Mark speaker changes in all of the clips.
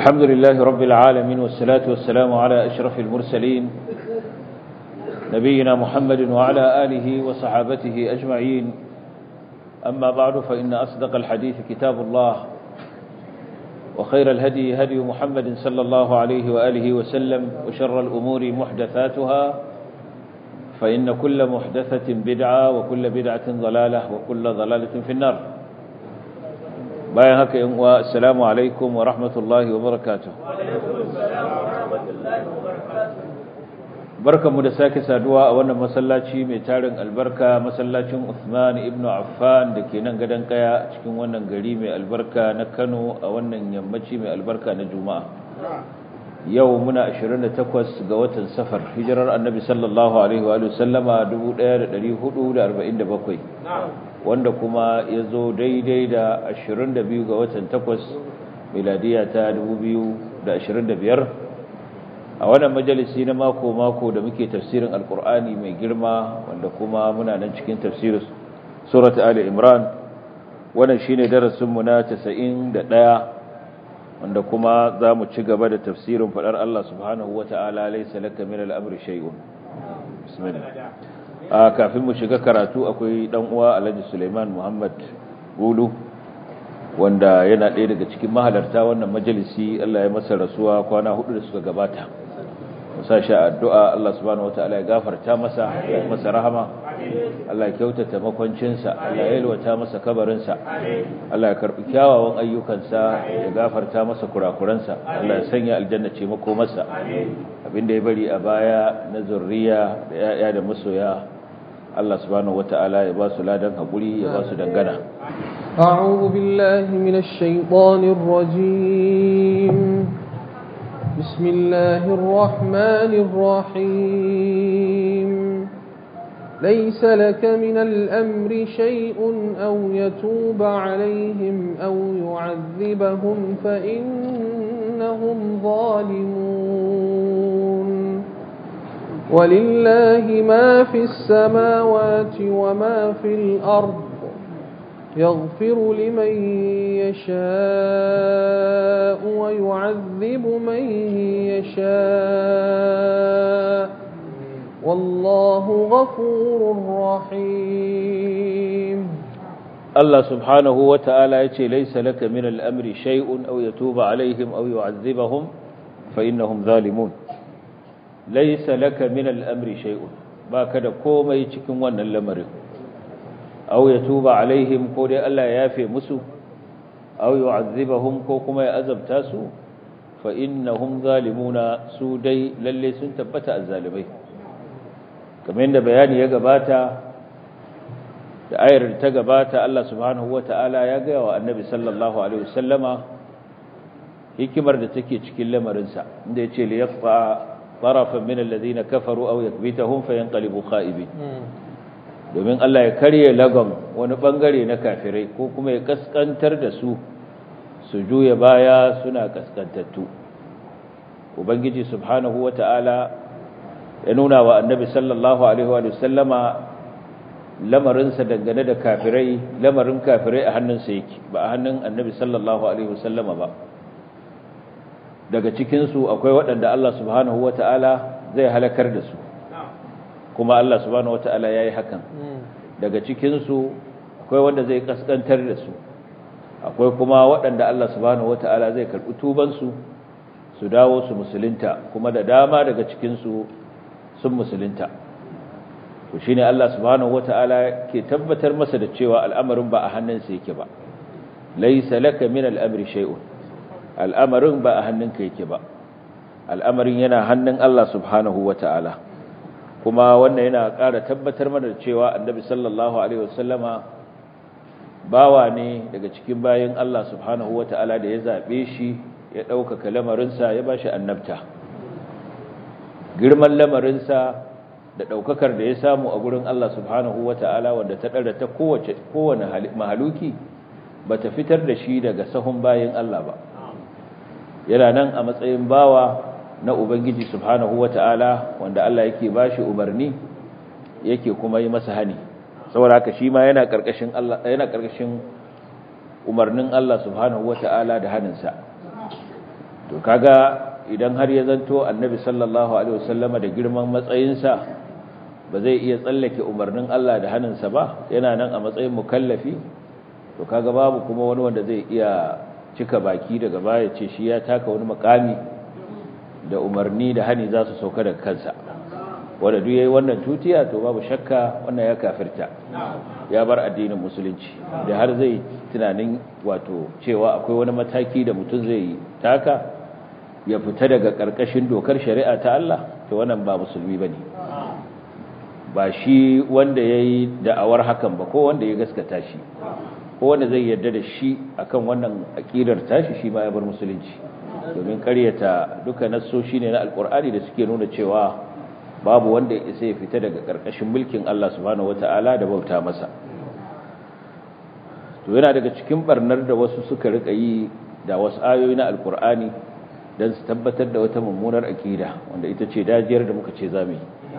Speaker 1: الحمد لله رب العالمين والصلاة والسلام على أشرف المرسلين نبينا محمد وعلى آله وصحابته أجمعين أما بعد فإن أصدق الحديث كتاب الله وخير الهدي هدي محمد صلى الله عليه وآله وسلم وشر الأمور محدثاتها فإن كل محدثة بدعة وكل بدعة ضلالة وكل ضلالة في النار bayan haka yin uwa assalamu alaikum wa rahmatullahi wa barakatuh barkanmu da sake saduwa a wannan masallaci mai tarin albarka masallacin Uthman ibn Affan da ke nan gadon kaya cikin wannan gari mai albarka na Kano a wannan yammaci mai albarka na Juma'a yau muna 28 ga watan safar hijirar annabi sallallahu alaihi wa sallama 1447 wanda kuma ya zo daidai da 22 ga watan 8 miladiya ta 2025 a wannan majalisi na mako-mako da muke tafsirin alkur'ani mai girma wanda kuma muna nan cikin tafsirin surat ali imran wannan shine darasinmu na 91 wanda kuma za mu ci gaba da tafsirin faɗar Allah subhanahu wa ta'ala laisa laka min al'amri shay'un bismillah a kafin mu shiga karatu akwai dan uwa Alhaji Suleiman Muhammad Gulu wanda yana ɗaya daga cikin mahalarta wannan majalisi Allah ya masa rasuwa kwana hudu da suka gabata musa sha addu'a Allah subhanahu wa ta'ala ya gafarta masa ya masa rahama Allah ya kyautata makwancinsa Allah ya yalwata masa kabarinsa Allah ya karbi kyawawan ayyukansa ya gafarta masa kurakuransa Allah ya sanya aljanna ce mako masa abinda ya bari a baya na zurriya da yaya da masoya Allah subhanahu wata'ala ya ba su ladan hakuri ya ba su dangana
Speaker 2: أعوذ بالله من الشيطان الرجيم بسم الله الرحمن الرحيم ليس لك من الأمر شيء أو يتوب عليهم أو يعذبهم فإنهم ظالمون ولله ما في السماوات وما في الأرض يغفر لمن يشاء ويعذب من يشاء والله غفور رحيم
Speaker 1: الله سبحانه وتعالى يتي ليس لك من الأمر شيء أو يتوب عليهم أو يعذبهم فإنهم ظالمون ليس لك من الأمر شيء باكد كوما يتكن وانا الأمر أو يتوب عليهم قول ألا يافي مسو أو يعذبهم كوكما يأذب تاسو فإنهم ظالمون سودي للي سنتبت الظالمين kamar yadda bayani ya gabata da ayar ta gabata Allah subhanahu wata'ala ya gaya wa annabi sallallahu alaihi wasallama hikimar da take cikin lamarinsa inda ya ce li yaqfa tarafan min alladhina kafaru aw yakbitahum fayanqalibu kha'ibin domin Allah ya karye lagon wani bangare na kafirai ko kuma ya kaskantar da su su juya baya suna kaskantattu ubangiji subhanahu wata'ala ya nuna wa annabi sallallahu alaihi wa sallama lamarinsa dangane da kafirai lamarin kafirai a hannunsa yake ba a hannun annabi sallallahu alaihi wa sallama ba daga cikinsu akwai waɗanda Allah subhanahu wa ta'ala zai halakar da su kuma Allah subhanahu wa ta'ala ya yi hakan daga cikinsu akwai wanda zai kaskantar da su akwai kuma waɗanda Allah subhanahu wa ta'ala zai karɓi tubansu su dawo su musulunta kuma da dama daga cikinsu sun musulunta to shine Allah subhanahu wataala ke tabbatar masa da cewa al'amarin ba a hannunsa yake ba laysa laka min al'amri shay'un al'amarin ba a hannunka yake ba al'amarin yana hannun Allah subhanahu wataala kuma wannan yana ƙara tabbatar mana da cewa annabi sallallahu alaihi wasallama bawa ne daga cikin bayin Allah subhanahu wataala da ya zabe shi ya ɗaukaka lamarinsa ya bashi annabta girman lamarinsa da ɗaukakar da ya samu a gurin Allah subhanahu wa ta'ala wanda ta ɗara ta kowane mahaluki ba ta fitar da shi daga sahun bayan Allah ba yana nan a matsayin bawa na Ubangiji subhanahu wa ta'ala wanda Allah yake ba shi umarni yake kuma yi masa hani saboda haka shi ma yana ƙarƙashin umarnin Allah subhanahu wa ta'ala da haninsa to to kaga idan har ya zanto annabi sallallahu alaihi wasallama da girman matsayinsa ba zai iya tsallake umarnin Allah da hannunsa ba yana nan a matsayin mukallafi to kaga babu kuma wani wanda zai iya cika baki daga baya ce shi ya taka wani makami da umarni da hani za su sauka daga kansa wanda duk yayi wannan tutiya to babu shakka wannan ya kafirta ya bar addinin musulunci da har zai tunanin wato cewa akwai wani mataki da mutum zai taka ya fita daga karkashin dokar shari'a ta Allah to wannan ba musulmi bane ba shi wanda yayi da'awar hakan ba ko wanda ya gaskata shi ko wanda zai yarda da shi akan wannan aqidar tashi shi ma ya bar musulunci domin ƙaryata duka nassoshi ne na alkur'ani da suke nuna cewa babu wanda ya isa ya fita daga ƙarƙashin mulkin Allah subhanahu wata'ala da bauta masa to yana daga cikin barnar da wasu suka rika yi da wasu ayoyi na alkur'ani don su tabbatar da wata mummunar aƙida wanda ita ce dajiyar da muka ce zamu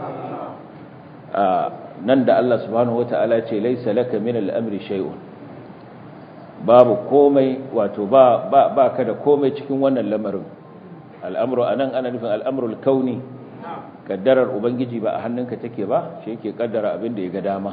Speaker 1: nan da Allah subhanahu wata'ala ce laisa laka min al-amri shay'un babu komai wato ba ba ba ka da komai cikin wannan lamarin al'amru anan ana nufin al'amrul kauni kaddarar ubangiji ba a hannunka take ba shi yake kaddara abin da ya ga dama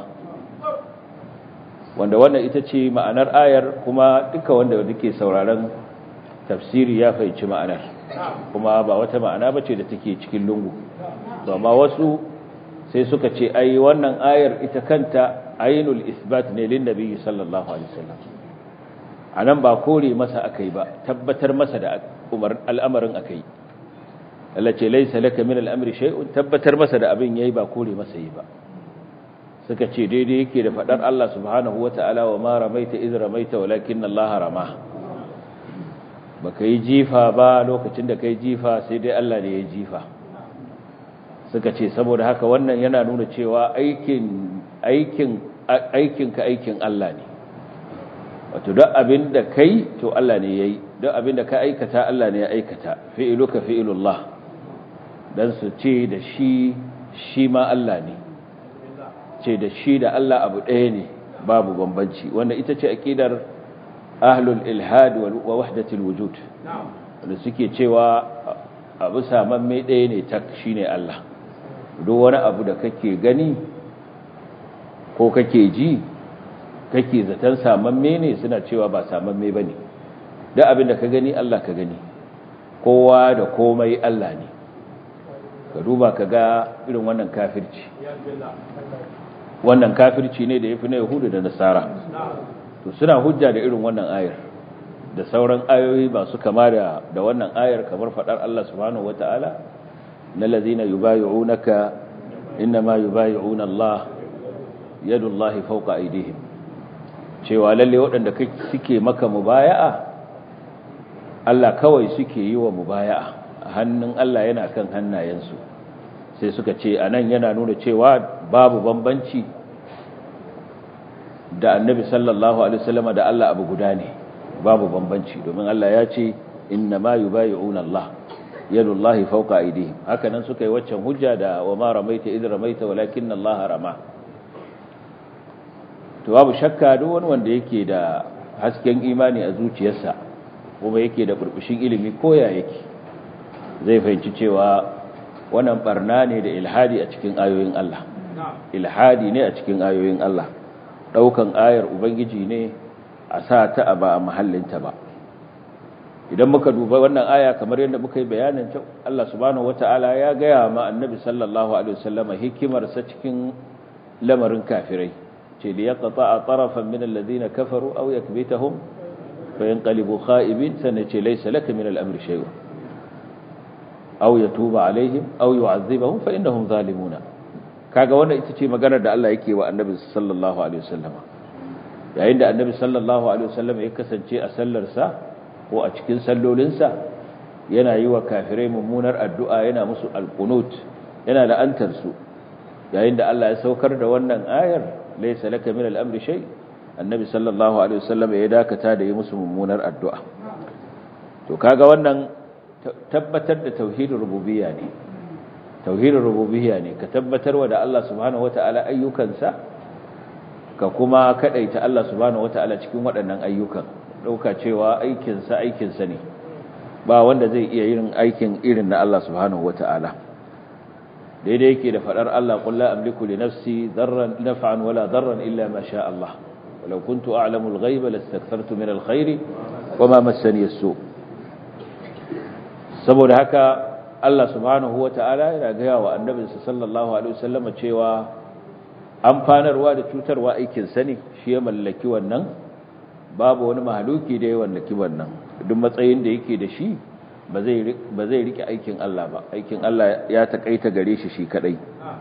Speaker 1: wanda wannan ita ce ma'anar ayar kuma duka wanda duke sauraron tafsiri ya fahimci ma'anar kuma ba wata ma'ana bace da take cikin lungu amma wasu sai suka ce ai wannan ayar ita kanta ainul isbat ne lin nabi sallallahu alaihi wasallam anan ba kore masa akai ba tabbatar masa da umar al'amarin akai Allah ce laysa laka min al'amri shay'un tabbatar masa da abin yayi ba kore masa yi ba suka ce daidai yake da fadar Allah subhanahu wataala wa ma ramaita iz ramaita walakin Allah rama baka yi jifa ba lokacin da kai jifa sai dai Allah ne ya jifa suka ce saboda haka wannan yana nuna cewa aikin aikin aikinka aikin Allah ne wato duk abin da kai to Allah ne yayi duk abin da ka aikata Allah ne ya aikata fi'iluka fi'ilullah dan su ce da shi shi ma Allah ne ce da shi da Allah abu ɗaya ne babu bambanci wanda ita ce aqidar ahlul ilhad wa wahdatul wujud wanda suke cewa abu samamme ɗaya ne tak shine Allah duk wani abu da kake gani ko kake ji kake zaton samamme ne suna cewa ba samamme ba ne duk abin da ka gani Allah ka gani kowa da komai Allah ne ka duba ka ga irin wannan kafirci wannan kafirci ne da ya fi na yahudu da nasara to suna hujja da irin wannan ayar da sauran ayoyi masu kama da da wannan ayar kamar fadar Allah subhanahu wataala na lazina yubayyi'unaka innama yubayyi'una Allah yadullahi fawqa aydihim cewa lalle waɗanda suke maka mubaya'a Allah kawai suke yi wa mubaya'a hannun Allah yana kan hannayensu sai suka ce anan yana nuna cewa babu bambanci da annabi sallallahu alaihi wasallam da Allah abu guda ne babu bambanci domin Allah ya ce inna ma yubayyi'una Allah yadullahi fawqa aydihim haka nan suka yi waccan hujja da wa ma ramaita idh ramaita walakinna Allah rama to babu shakka duk wani wanda yake da hasken imani a zuciyarsa kuma yake da burbushin ilimi koya yake zai fahimci cewa wannan barna ne da ilhadi a cikin ayoyin Allah ilhadi ne a cikin ayoyin Allah daukan ayar ubangiji ne a sa ta a ba a mahallinta ba idan muka duba wannan aya kamar yadda muka yi bayanin ta Allah subhanahu wataala ya gaya ma annabi sallallahu alaihi wasallam hikimar sa cikin lamarin kafirai ce da yaqta tarafan min alladhina kafaru aw yakbitahum fa yanqalibu kha'ibin sanace laysa laka min al-amri shay'un aw yatuba alaihim aw yu'adhibahum fa innahum zalimuna kaga wannan ita ce maganar da Allah yake wa annabi sallallahu alaihi wasallam yayin da annabi sallallahu alaihi wasallam ya kasance a sallar sa ko a cikin sallolinsa yana yi wa kafirai mummunar addu'a yana musu alqunut yana la'antar su yayin da Allah ya saukar da wannan ayar laysa laka min al-amri shay annabi sallallahu alaihi wasallam ya dakata da yi musu mummunar addu'a to kaga wannan tabbatar da tauhidin rububiyya ne tauhidin rububiyya ne ka tabbatar wa da Allah subhanahu wataala ayyukansa ka kuma kadaita Allah subhanahu wataala cikin waɗannan ayyukan dauka cewa aikinsa aikinsa ne ba wanda zai iya yin aikin irin na Allah subhanahu wata'ala daidai yake da fadar Allah qul la amliku li nafsi darran naf'an wala darran illa ma sha Allah walau kuntu a'lamu al-ghaiba lastakthartu min al-khairi wama massani as-su saboda haka Allah subhanahu wata'ala yana ga wa annabinsa sallallahu alaihi wasallam cewa amfanarwa da cutarwa aikin sani shi ya mallaki wannan babu wani mahaluki da ya mallaki wannan duk matsayin da yake da shi ba zai rike aikin Allah ba aikin Allah ya takaita gare shi shi kadai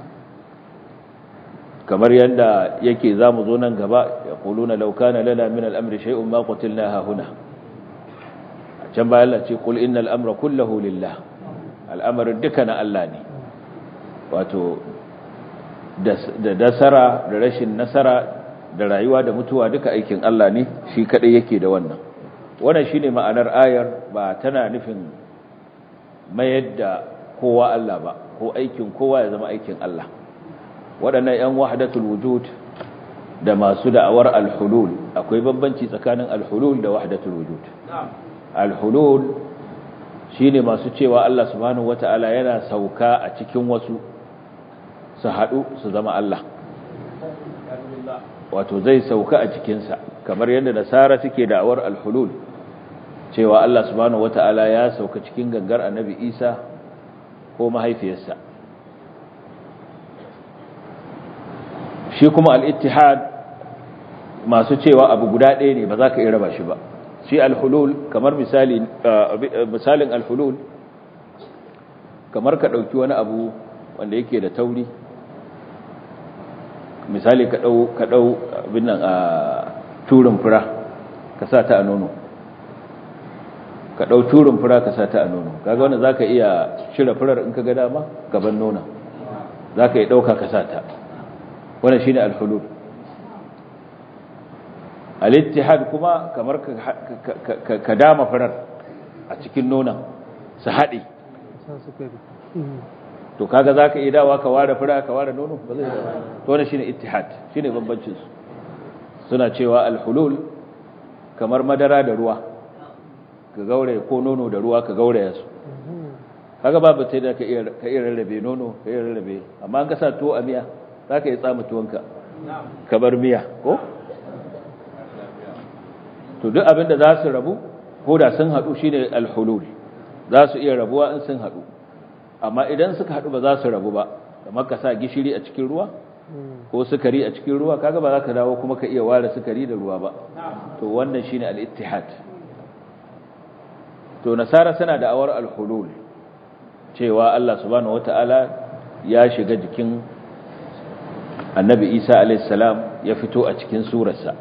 Speaker 1: kamar yadda yake zamu zo nan gaba ya quluna law kana lana min al-amri shay'un ma qutilna ha huna can bayan Allah ce qul innal amra kulluhu lillah al'amarin duka na Allah ne wato da nasara da rashin nasara da rayuwa da mutuwa duka aikin Allah ne shi kadai yake da wannan wannan shine ma'anar ayar ba tana nufin mayar da kowa Allah ba ko aikin kowa ya zama aikin Allah waɗannan ƴan wahdatul wujud da masu da'awar al-hulul akwai bambanci tsakanin al-hulul da wahdatul wujud al-hulul shine masu cewa Allah subhanahu wata'ala yana sauka a cikin wasu su haɗu su zama Allah wato zai sauka a cikinsa kamar yadda nasara suke da'awar alhulul cewa Allah subhanahu wata'ala ya sauka cikin gangar annabi Isa ko mahaifiyarsa shi kuma al-ittihad masu cewa abu guda ɗaya ne ba za ka iya raba shi ba shi alhulul kamar misali misalin alhulul kamar ka ɗauki wani abu wanda yake da tauri misali ka ɗau ka ɗau abin nan a turin fura ka sa ta a nono ka ɗau turin fura ka sa ta a nono kaga wanda zaka iya shirya furar in ka ga dama gaban nona zaka iya ɗauka ka sa ta wannan shine alhulul al-ittihad kuma kamar ka dama furar a cikin nonon su haɗe to kaga zaka iya dawa ka ware fura ka ware nono ba zai to wannan shine ittihad shine bambancin su suna cewa al-hulul kamar madara da ruwa ka gaure ko nono da ruwa ka gauraya su kaga babu sai da ka iya ka iya rarrabe nono ka iya rarrabe amma an ka sa tuwo a miya zaka iya tsama tuwonka ka bar miya ko to duk abin da za su rabu ko da sun haɗu shine al-hulul za su iya rabuwa in sun haɗu amma idan suka haɗu ba za su rabu ba kamar ka sa gishiri a cikin ruwa ko sukari a cikin ruwa kaga ba za ka dawo kuma ka iya ware sukari da ruwa ba to wannan shine al-ittihad to nasara suna da awar al-hulul cewa Allah subhanahu wataala ya shiga jikin annabi Isa alayhi salam ya fito a cikin surarsa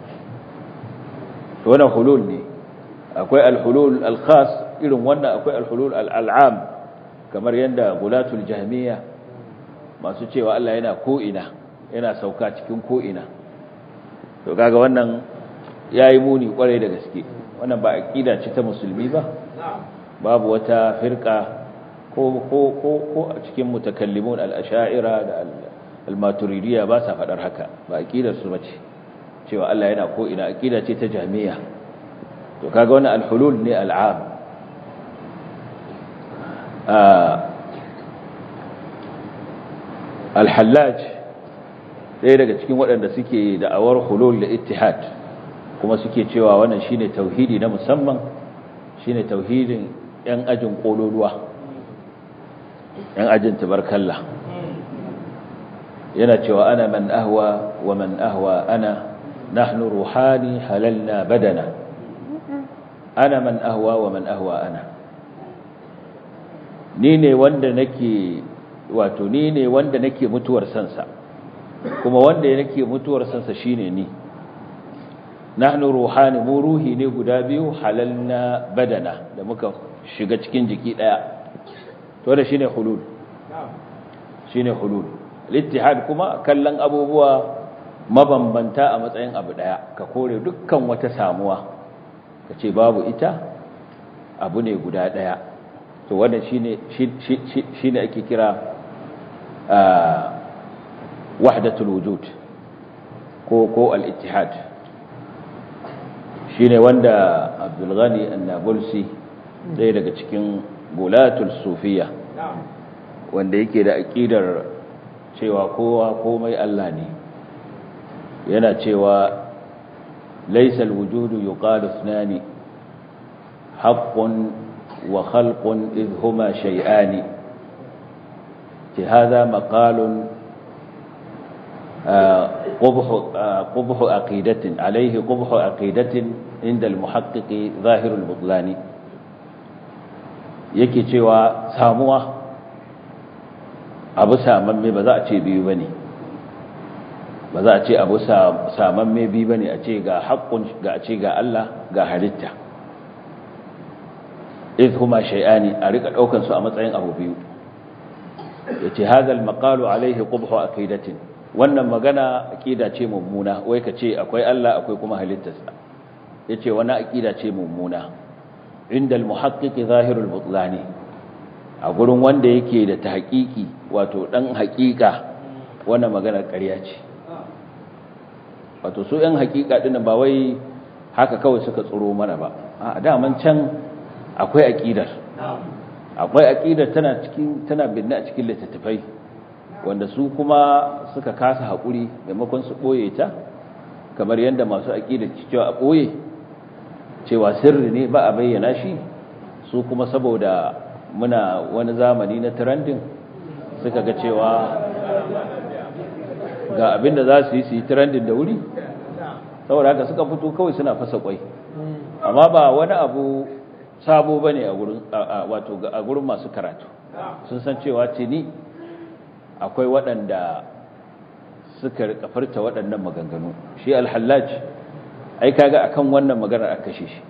Speaker 1: to wannan hulul ne akwai al-hulul al-khas irin wannan akwai al-hulul al-al'am kamar yadda gulatul jahmiya masu cewa Allah yana ko'ina yana sauka cikin ko'ina to kaga wannan yayi muni kwarai da gaske wannan ba aqida ce ta musulmi ba babu wata firqa ko ko ko ko a cikin mutakallimun al-ash'ira da al-maturidiyya ba sa fadar haka ba aqidar su bace cewa Allah yana ko'ina aqida ce ta jahmiya to kaga wannan al-hulul ne al-'am alhallaj ɗaya daga cikin waɗanda suke da'awar hulul da ittihad kuma suke cewa wannan shine tauhidi na musamman shine tauhidin yan ajin kololuwa yan ajin tabarkalla yana cewa ana man ahwa wa man ahwa ana nahnu ruhani halalna badana ana man ahwa wa man ahwa ana ni ne wanda nake wato ni ne wanda nake mutuwar sansa kuma wanda nake mutuwar sansa shine ni nahnu ruhani mu ruhi ne guda biyu halalna badana da muka shiga cikin jiki daya to da shine hulul shine hulul al-ittihad kuma kallon abubuwa mabambanta a matsayin abu daya ka kore dukkan wata samuwa kace babu ita abu ne guda daya to wannan shine shine ake kira wahdatul wujud ko ko al-ittihad shine wanda Abdul Ghani An-Nabulsi ɗaya daga cikin gulatul sufiya wanda yake da aƙidar cewa kowa komai Allah ne yana cewa laisal wujudu yuqalu ithnani haqqun wa khalqun idh huma shay'ani هذا مقال قبح قبح عقيدة عليه قبح عقيدة عند المحقق ظاهر البطلان yake cewa samuwa abu samamme ba za a ce biyu bane ba za a ce abu samamme biyu bane a ce ga haƙƙun ga a ce ga Allah ga halitta iz huma shay'ani a rika daukan su a matsayin abu biyu yace hadal maqalu alaihi qubhu aqidatin wannan magana aqida ce mummuna wai kace akwai Allah akwai kuma halittarsa yace wani aqida ce mummuna inda almuhaqqiq zahirul butlani a gurin wanda yake da tahqiqi wato dan haqiqa wannan magana ƙarya ce wato su ɗan haqiqa din ba wai haka kawai suka tsoro mana ba a daman can akwai aqidar akwai aqidar tana cikin tana binne a cikin littattafai wanda su kuma suka kasa hakuri maimakon su boye ta kamar yanda masu aqidar cewa a boye cewa sirri ne ba a bayyana shi su kuma saboda muna wani zamani na trending suka ga cewa ga abinda za su yi su yi trending da wuri saboda haka suka fito kawai suna fasa kwai amma ba wani abu sabo bane a gurin wato a gurin masu karatu sun san cewa tuni akwai waɗanda suka rika furta waɗannan maganganu shi al-hallaj ai kaga akan wannan maganar aka kashe shi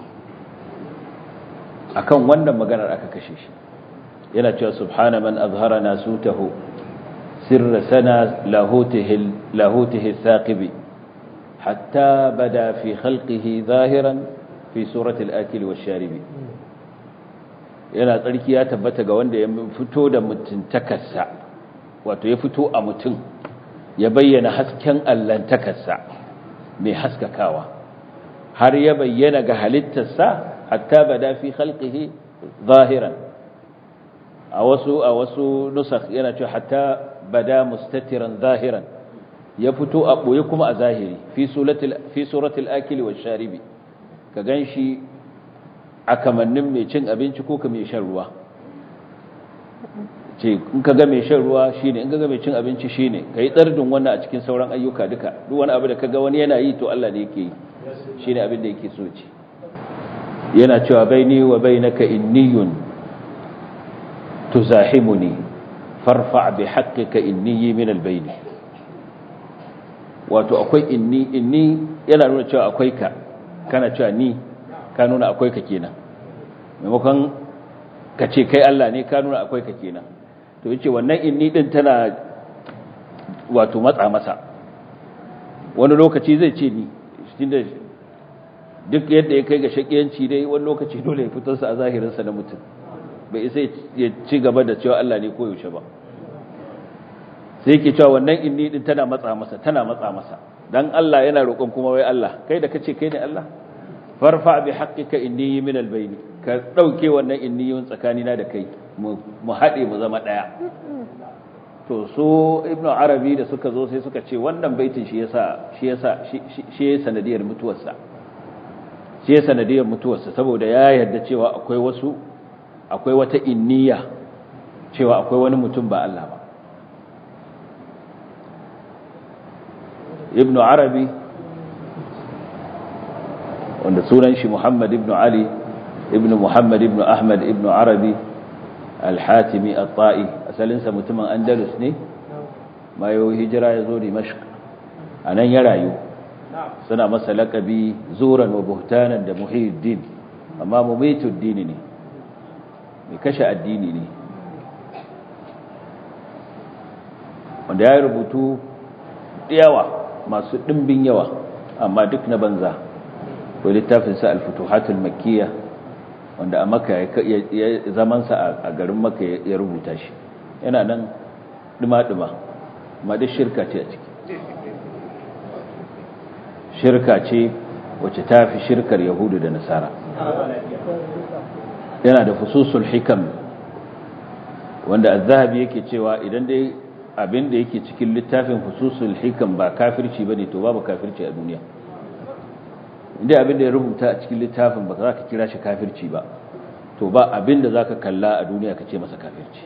Speaker 1: akan wannan maganar aka kashe shi yana cewa subhana man azhara nasutahu sirra sana lahutihi lahutihi thaqibi hatta bada fi khalqihi zahiran fi surati al-akil wash-sharibi yana tsarki ya tabbata ga wanda ya fito da mutuntakarsa wato ya fito a mutum ya bayyana hasken allantakarsa mai haskakawa har ya bayyana ga halittarsa hatta bada fi khalqihi zahiran a wasu a wasu nusakh yana cewa hatta bada mustatiran zahiran ya fito a boye kuma a zahiri fi suratul fi suratul akili wash-sharibi ka ganshi a kamannin mai cin abinci ko ka mai shan ruwa ce in ka ga mai shan ruwa shine in ka ga mai cin abinci shine kai tsardin wannan a cikin sauran ayyuka duka duk wani abu da kaga wani yana yi to Allah ne yake yi shine abin da yake so ce yana cewa baini wa bainaka inniyun tuzahimuni farfa bi haqqika inni min albayni wato akwai inni inni yana nuna cewa akwai ka kana cewa ni ka nuna akwai ka kenan maimakon ka ce kai Allah ne ka nuna akwai ka kenan to yace wannan inni din tana wato matsa masa wani lokaci zai ce ni tunda duk yadda ya kai ga shakiyanci dai wani lokaci dole ya fitar sa a zahirin sa na mutum bai isa ya ci gaba da cewa Allah ne koyaushe ba sai yake cewa wannan inni din tana matsa masa tana matsa masa dan Allah yana roƙon kuma wai Allah kai da kace kai ne Allah farfa bi haqqika inni min albayni ka dauke wannan inniyun tsakanina da kai mu haɗe mu zama ɗaya to so ibnu arabi da suka zo sai suka ce wannan baitin shi yasa shi yasa shi ya sanadiyar mutuwarsa shi ya sanadiyar mutuwarsa saboda ya yarda cewa akwai wasu akwai wata inniya cewa akwai wani mutum ba Allah ba ibnu arabi wanda sunan shi muhammad ibnu ali ibnu muhammad ibnu ahmad ibnu arabi al-hatimi at-ta'i asalinsa mutumin andalus ne bayo hijira ya zo dimashq anan ya rayu suna masa laqabi zuran wa buhtanan da muhiddin amma mumitud dini ne mai kashe addini ne wanda ya rubutu yawa masu dimbin yawa amma duk na banza ko littafinsa al-futuhatul makkiyah wanda a maka ya zamansa a garin maka ya rubuta shi yana nan duma-duma ma duk shirka ce a ciki shirka ce wacce ta fi shirkar yahudu da nasara yana da fususul hikam wanda az-zahabi yake cewa idan dai abin da yake cikin littafin fususul hikam ba kafirci bane to babu kafirci a duniya inda abin da ya rubuta a cikin littafin ba za ka kira shi kafirci ba to ba abin da za ka kalla a duniya ka ce masa kafirci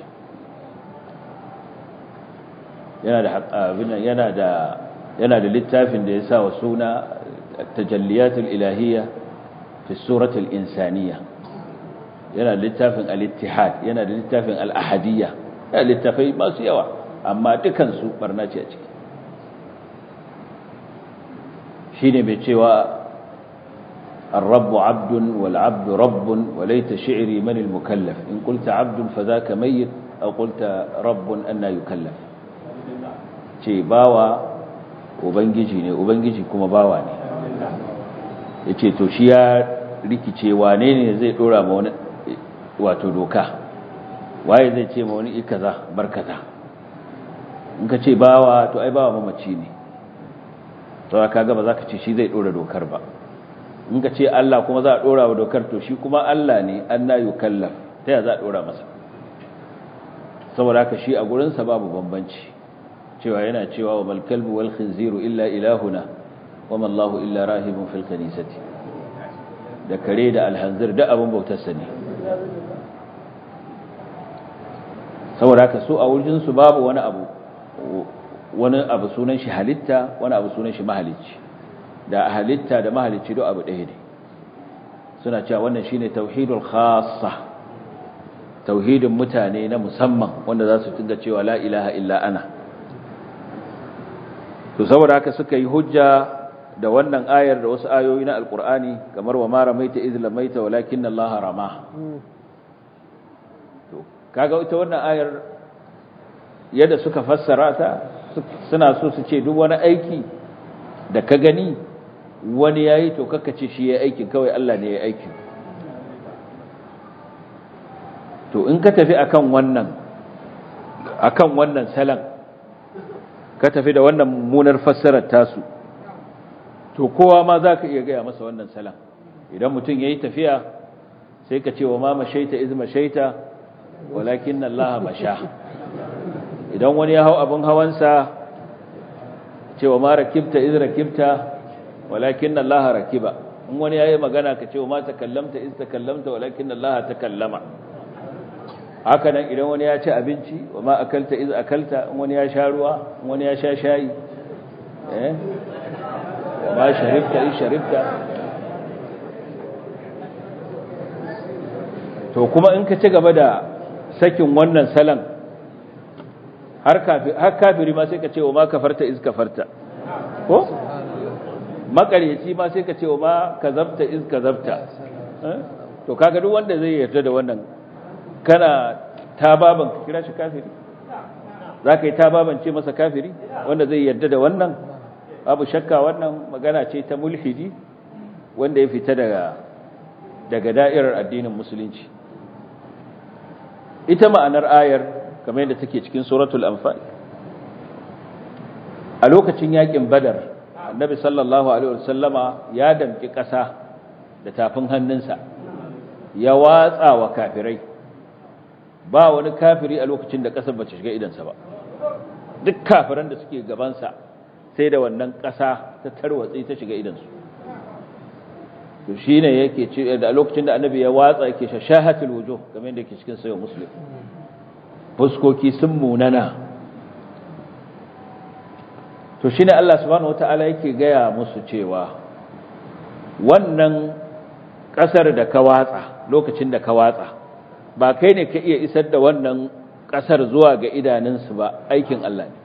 Speaker 1: yana da yana da yana da littafin da ya sa wa suna tajalliyatul ilahiyya fi suratul insaniyya yana da littafin al-ittihad yana da littafin al-ahadiyya yana littafai masu yawa amma dukan su barna ce a ciki shine mai cewa الرب عبد والعبد رب وليت شعري من المكلف إن قلت عبد فذاك ميت أو قلت رب أن يكلف ce bawa ubangiji ne ubangiji kuma bawa ne ya ce to shi ya rikice wane ne zai dora ma wani wato doka waye zai ce ma wani ikaza barkata in ka ce bawa to ai bawa mamaci ne to ka ga ba za ka ce shi zai dora dokar ba in ka ce Allah kuma za a dora wa dokar to shi kuma Allah ne an na yukallaf ta ya za a dora masa saboda haka shi a gurinsa babu bambanci cewa yana cewa wa malkalbu wal khinziru illa ilahuna wa mallahu illa rahibun fil kanisati da kare da alhanzir da abin bautarsa ne saboda haka su a wurin su babu wani abu wani abu sunan shi halitta wani abu sunan shi mahalicci da halitta da mahalicci duk abu ɗaya ne suna cewa wannan shine tauhidul khassa tauhidin mutane na musamman wanda za su tunga cewa la ilaha illa ana to saboda haka suka yi hujja da wannan ayar da wasu ayoyi na alkur'ani kamar wa mara maita iz lamaita walakin Allah rama to kaga ita wannan ayar yadda suka fassara ta suna so su ce duk wani aiki da ka gani wani yayi to kaka ce shi yayi aikin kawai Allah ne yayi aikin to in ka tafi akan wannan akan wannan salan ka tafi da wannan mummunar fassarar tasu to kowa ma za ka iya gaya masa wannan salam idan mutum ya yi tafiya sai ka ce wa ma mashaita iz mashaita walakin Allah masha idan wani ya hau abin hawansa ce wa ma rakibta iz rakibta walakin Allah rakiba in wani ya yi magana ka ce wa ma takallamta iz takallamta walakin Allah takallama haka nan idan wani ya ci abinci wa ma akalta iz akalta in wani ya sha ruwa in wani ya sha shayi eh wa ma sharibta iz sharibta to kuma in ka ci gaba da sakin wannan salan har kafiri har kafiri ma sai ka ce wa ma kafarta iz kafarta ko makaryaci ma sai ka ce wa ma kazabta iz kazabta to kaga duk wanda zai yarda da wannan kana tababan ka kira shi kafiri za ka yi tababan ce masa kafiri wanda zai yarda da wannan abu shakka wannan magana ce ta mulhidi wanda ya fita daga daga da'irar addinin musulunci ita ma'anar ayar kamar yadda take cikin suratul anfal a lokacin yakin badar annabi sallallahu alaihi wasallama ya damki ƙasa da tafin hannunsa ya watsa wa kafirai ba wani kafiri a lokacin da ƙasar ba ta shiga idansa ba duk kafiran da suke gabansa sai da wannan ƙasa ta tarwatsi ta shiga idansu to shi ne yake ce da lokacin da annabi ya watsa yake shashahatul wujuh kamar yadda yake cikin sayo muslim fuskoki sun munana to shi ne Allah subhanahu wata'ala yake gaya musu cewa wannan ƙasar da ka watsa lokacin da ka watsa ba kai ne ka iya isar da wannan ƙasar zuwa ga idanunsu ba aikin Allah ne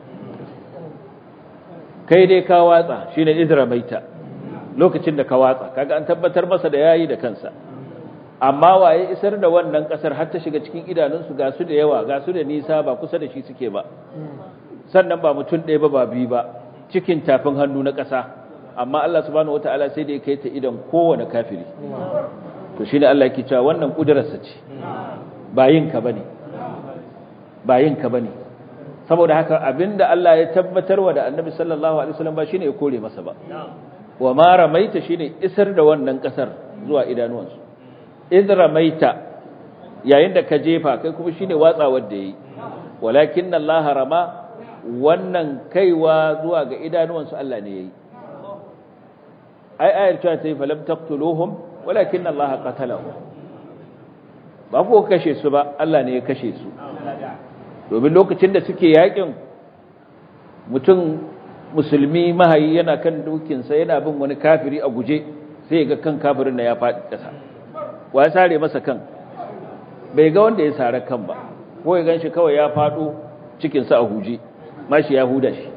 Speaker 1: kai dai ka watsa shi ne izramaita lokacin da ka watsa kaga an tabbatar masa da yayi da kansa amma waye isar da wannan ƙasar har ta shiga cikin idanunsu ga su da yawa ga su da nisa ba kusa da shi suke ba sannan ba mutum ɗaya ba ba biyu ba cikin tafin hannu na ƙasa amma Allah subhanahu wataala sai da ya kai ta idan kowane kafiri to shine Allah yake cewa wannan kudirarsa ce ba yin ka bane ba yin ka bane saboda haka abinda Allah ya tabbatarwa da Annabi sallallahu alaihi wasallam ba shine ya kore masa ba wa ma ramaita shine isar da wannan kasar zuwa idanuwansu id ramaita yayin da ka jefa kai kuma shine watsawar da yayi walakin Allah rama wannan kaiwa zuwa ga idanuwansu Allah ne yayi ai ayar cewa ta yi falam taqtuluhum walakin Allah qatalahum ba ku kashe su ba Allah ne ya kashe su domin lokacin da suke yakin mutum musulmi mahayi yana kan dukinsa yana bin wani kafiri a guje sai ga kan kafirin na ya faɗi ƙasa wa ya sare masa kan bai ga wanda ya sare kan ba ko ya gan shi kawai ya faɗo cikinsa a huje mashi ya huda shi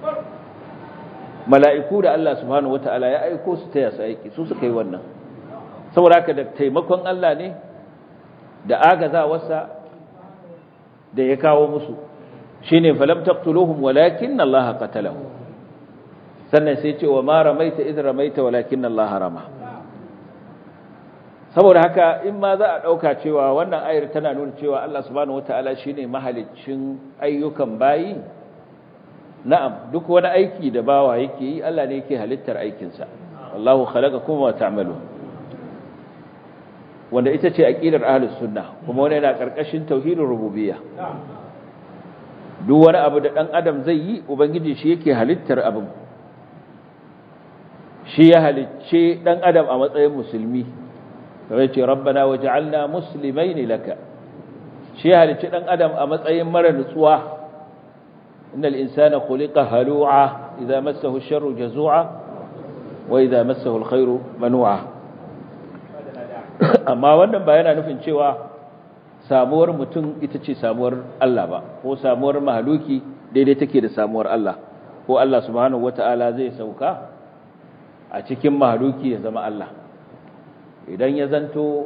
Speaker 1: mala'iku da Allah subhanahu wata'ala ya aiko su taya su aiki su suka yi wannan saboda haka da taimakon Allah ne da agazawarsa da ya kawo musu shine falam taqtuluhum walakin Allah qatalahum sannan sai ce wa ma ramaita idh ramaita walakin Allah rama saboda haka in ma za a dauka cewa wannan ayar tana nuna cewa Allah subhanahu wataala shine mahaliccin ayyukan bayi na'am duk wani aiki da bawa yake yi Allah ne yake halittar aikin sa wallahu khalaqakum wa ta'malun wanda ita ce aqidar ahlus sunna kuma wannan yana karkashin tauhidin rububiyya duk wani abu da dan adam zai yi ubangiji shi yake halittar abin shi ya halicce dan adam a matsayin musulmi kamar ce rabbana waj'alna muslimain laka shi ya halicce dan adam a matsayin mara nutsuwa innal insana khuliqa halu'a idza massahu ash-sharru jazu'a wa idza massahu al-khairu manu'a amma wannan ba yana nufin cewa samuwar mutum ita ce samuwar Allah ba ko samuwar mahaluki daidai take da samuwar Allah ko Allah subhanahu wata'ala zai sauka a cikin mahaluki ya zama Allah idan ya zanto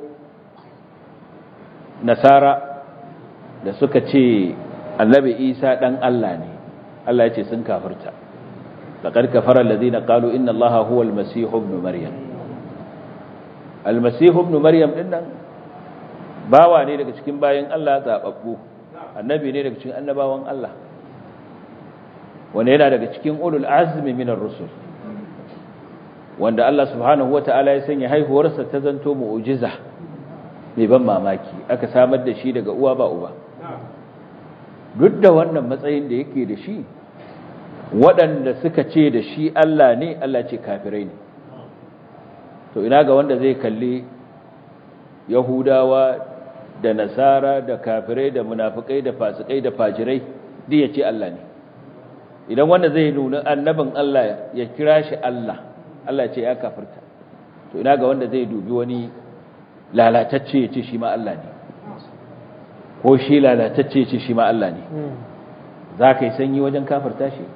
Speaker 1: nasara da suka ce annabi isa dan Allah ne Allah ya ce sun kafirta laqad kafara allazina qalu inna allaha huwa almasih ibn maryam almasih ibn maryam dinnan bawa ne daga cikin bayan Allah zababbu annabi ne daga cikin annabawan Allah wanda yana daga cikin ulul azmi minar rusul wanda Allah subhanahu wata'ala ya sanya haihuwarsa ta zanto mu'jiza mai ban mamaki aka samar da shi daga uwa ba uba duk da wannan matsayin da yake da shi waɗanda suka ce da shi Allah ne Allah ce kafirai ne to ina ga wanda zai kalli yahudawa da nasara da kafirai da munafikai da fasikai da fajirai duk ya ce Allah ne idan wanda zai nuna annabin Allah ya kira shi Allah Allah ce ya kafirta to ina ga wanda zai dubi wani lalatacce ya ce shi ma Allah ne ko shi lalatacce ya ce shi ma Allah ne za ka yi sanyi wajen kafirta shi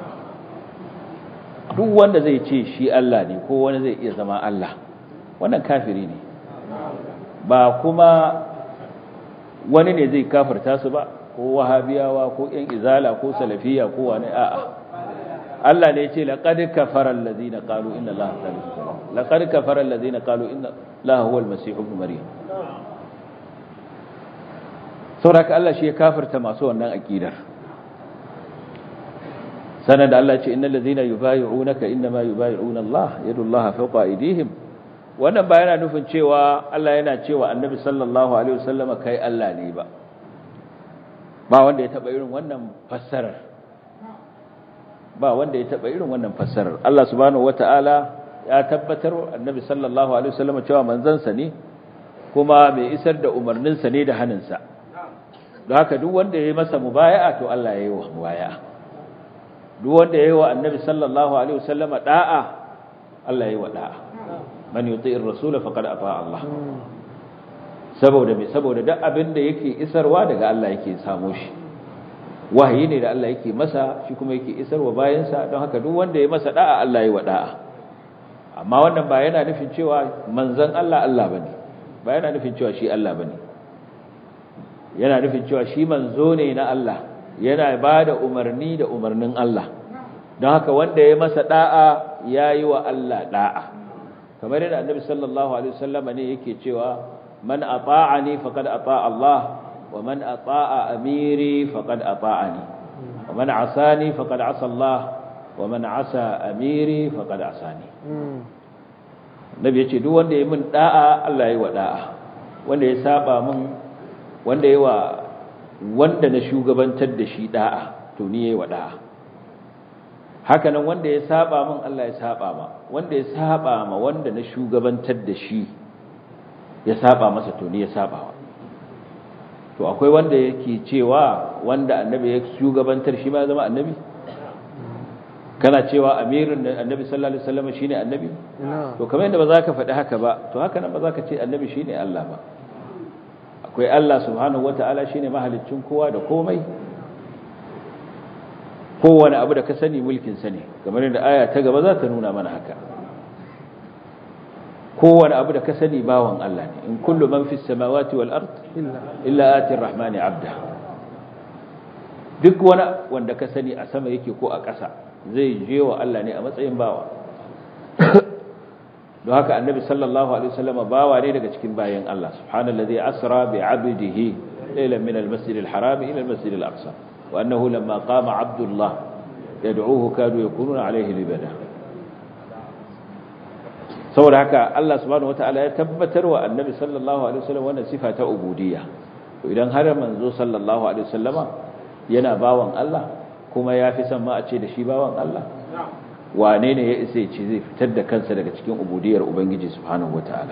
Speaker 1: duk wanda zai ce shi Allah ne ko wani zai iya zama Allah wannan kafiri ne ba kuma wani ne zai kafirta su ba ko wahabiyawa ko yan izala ko salafiya ko wani a'a Allah ne ce laqad kafara allazina qalu inna allaha thalithu thalatha laqad kafara allazina qalu inna allaha huwa almasih ibn maryam saboda Allah shi ya kafirta masu wannan aqidar sanan da Allah ce innal ladzina yubayyi'unaka inma yubayyi'una Allah yadullaha fawqa aydihim wannan ba yana nufin cewa Allah yana cewa annabi sallallahu alaihi wasallama kai Allah ne ba ba wanda ya taba irin wannan fassarar ba wanda ya taba irin wannan fassarar Allah subhanahu wataala ya tabbatar annabi sallallahu alaihi wasallama cewa manzansa ne kuma mai isar da umarninsa ne da haninsa don haka duk wanda ya yi masa mubaya'a to Allah ya yi wa mubaya'a duk wanda ya yi wa annabi sallallahu alaihi wasallama da'a Allah ya yi wa da'a man yuti'ir rasul faqad ata Allah saboda me saboda duk abin da yake isarwa daga Allah yake samu shi wahayi ne da Allah yake masa shi kuma yake isarwa bayansa don haka duk wanda ya masa da'a Allah ya yi wa da'a amma wannan ba yana nufin cewa manzon Allah Allah bane ba yana nufin cewa shi Allah bane yana nufin cewa shi manzo ne na Allah yana ba da umarni da umarnin Allah don haka wanda ya masa da'a ya yi wa Allah da'a kamar yadda annabi sallallahu alaihi wasallam ne yake cewa man ata'ani faqad ata'a Allah wa man ata'a amiri faqad ata'ani wa man asani faqad asa Allah wa man asa amiri faqad asani nabi yace duk wanda ya min da'a Allah ya yi wa da'a wanda ya saba min wanda yawa wanda na shugabantar da shi da'a to ni yayi wa da'a haka nan wanda ya saba min Allah ya saba ma wanda ya saba ma wanda na shugabantar da shi ya saba masa to ni ya saba wa to akwai wanda yake cewa wanda annabi ya shugabantar shi ma zama annabi kana cewa amirin annabi sallallahu alaihi wasallam shine annabi to kamar yadda ba za ka faɗi haka ba to haka nan ba za ka ce annabi shine Allah ba akwai Allah subhanahu wataala shine mahaliccin kowa da komai kowane abu da ka sani mulkin sa ne kamar yadda aya ta gaba za ta nuna mana haka kowane abu da ka sani bawan Allah ne in kullu man fis samawati wal ard illa ati rahmani abda duk wani wanda ka sani a sama yake ko a ƙasa zai je wa Allah ne a matsayin bawa don haka annabi sallallahu alaihi wasallam bawa ne daga cikin bayan Allah subhanallazi asra bi 'abdihi laylan min al-masjid al-haram ila al-masjid al-aqsa wa annahu lamma qama 'abdullah yad'uhu kadu yakununa alayhi libada saboda haka Allah subhanahu wataala ya tabbatar wa annabi sallallahu alaihi wasallam wannan sifa ta ubudiyya to idan har manzo sallallahu alaihi wasallama yana bawan Allah kuma ya fi son ma a ce da shi bawan Allah wane ne ya isa ce zai fitar da kansa daga cikin ubudiyar ubangiji subhanahu wataala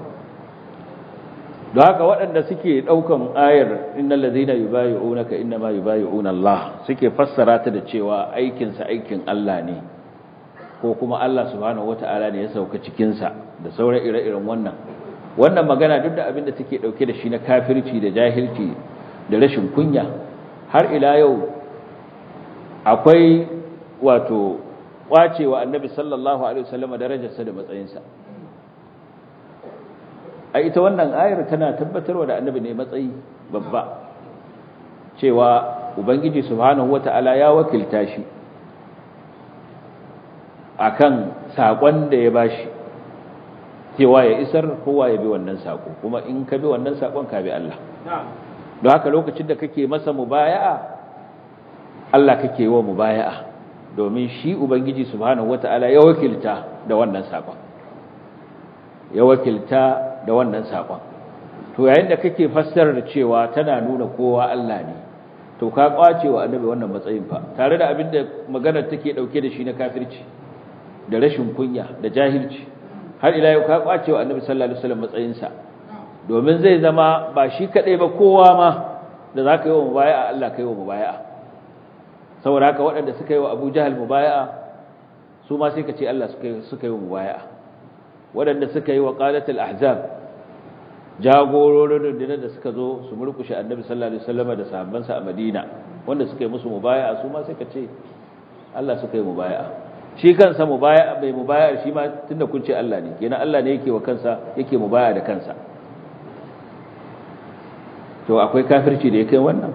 Speaker 1: don haka waɗanda suke ɗaukan ayar innal ladhina yubayyi'unaka innama yubayyi'una Allah suke fassara ta da cewa aikin sa aikin Allah ne ko kuma Allah subhanahu wataala ne ya sauka cikin sa da sauran ire-iren wannan wannan magana duk da abin da take dauke da shi na kafirci da jahilci da rashin kunya har ila yau akwai wato kwacewa annabi sallallahu alaihi wasallam darajarsa da matsayinsa a ita wannan ayar tana tabbatarwa da annabi ne matsayi babba cewa ubangiji subhanahu wata'ala ya wakilta shi akan sakon da ya bashi cewa ya isar kowa ya bi wannan sako kuma in ka bi wannan sakon ka bi Allah don haka lokacin da kake masa mubaya'a Allah kake wa mubaya'a domin shi ubangiji subhanahu wata'ala ya wakilta da wannan sakon ya wakilta da wannan sakon to yayin da kake fassarar cewa tana nuna kowa Allah ne to ka kwace wa annabi wannan matsayin fa tare da abin da maganar take dauke da shi na kafirci da rashin kunya da jahilci har ila yau ka kwace wa annabi sallallahu alaihi wasallam matsayin sa domin zai zama ba shi kadai ba kowa ma da zaka yi wa mubaya'a Allah kai wa mubaya'a saboda haka waɗanda suka yi wa Abu Jahal mubaya'a su ma sai ka ce Allah suka suka yi wa mubaya'a waɗanda suka yi wa qalatul ahzab jagororin rundunar da suka zo su murkushe annabi sallallahu alaihi wasallam da sahabbansa a Madina wanda suka yi musu mubaya'a su ma sai ka ce Allah suka yi mubaya'a shi kansa mubaya'a bai mubaya'a shi ma tunda kun ce Allah ne kenan Allah ne yake wa kansa yake mubaya'a da kansa to akwai kafirci da yake wannan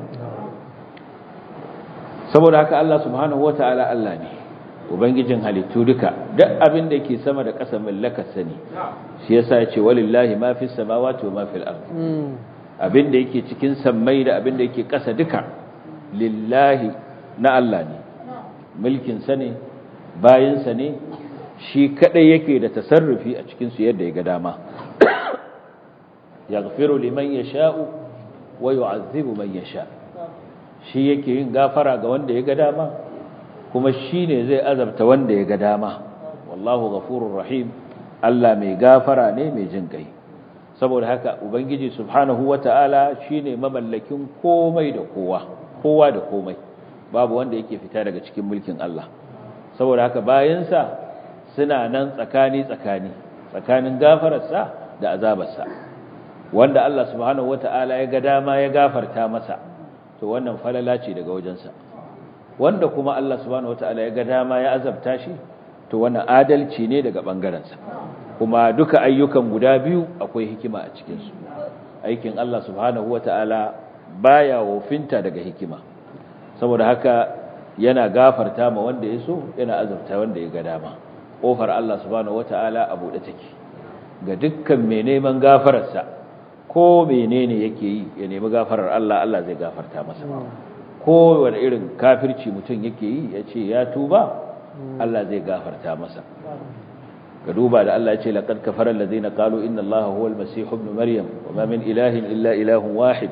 Speaker 1: saboda haka Allah subhanahu wataala Allah ne ubangijin halittu duka duk abin da yake sama da ƙasa mallakar sani shi yasa ya ce walillahi ma fi samawati wa ma fil ard abin da yake cikin sammai da abin da yake ƙasa duka lillahi na Allah ne mulkin sa ne bayin sa ne shi kadai yake da tasarrufi a cikin su yadda ya ga dama yaghfiru liman yasha'u wa yu'azzibu man yasha shi yake yin gafara ga wanda ya ga dama kuma shi ne zai azabta wanda ya ga dama wallahu ghafurur rahim Allah mai gafara ne mai jin kai saboda haka ubangiji subhanahu wataala shine mamallakin komai da kowa kowa da komai babu wanda yake fita daga cikin mulkin Allah saboda haka bayansa suna nan tsakani tsakani tsakanin gafararsa da azabarsa wanda Allah subhanahu wataala ya ga dama ya gafarta masa to wannan falala ce daga wajensa wanda kuma Allah subhanahu wataala ya ga dama ya azabta shi to wannan adalci ne daga bangarensa kuma duka ayyukan guda biyu akwai hikima a cikin su aikin Allah subhanahu wataala baya wofinta daga hikima saboda haka yana gafarta ma wanda ya so yana azabta wanda ya ga dama kofar Allah subhanahu wataala a bude take ga dukkan mai neman gafararsa ko menene yake yi ya nemi gafarar Allah Allah zai gafarta masa kowane irin kafirci mutum yake yi ya ce ya tuba Allah zai gafarta masa ka duba da Allah ya ce laqad kafara allazina qalu inna allaha huwa al-masih ibn maryam wa ma min ilahin illa ilahun wahid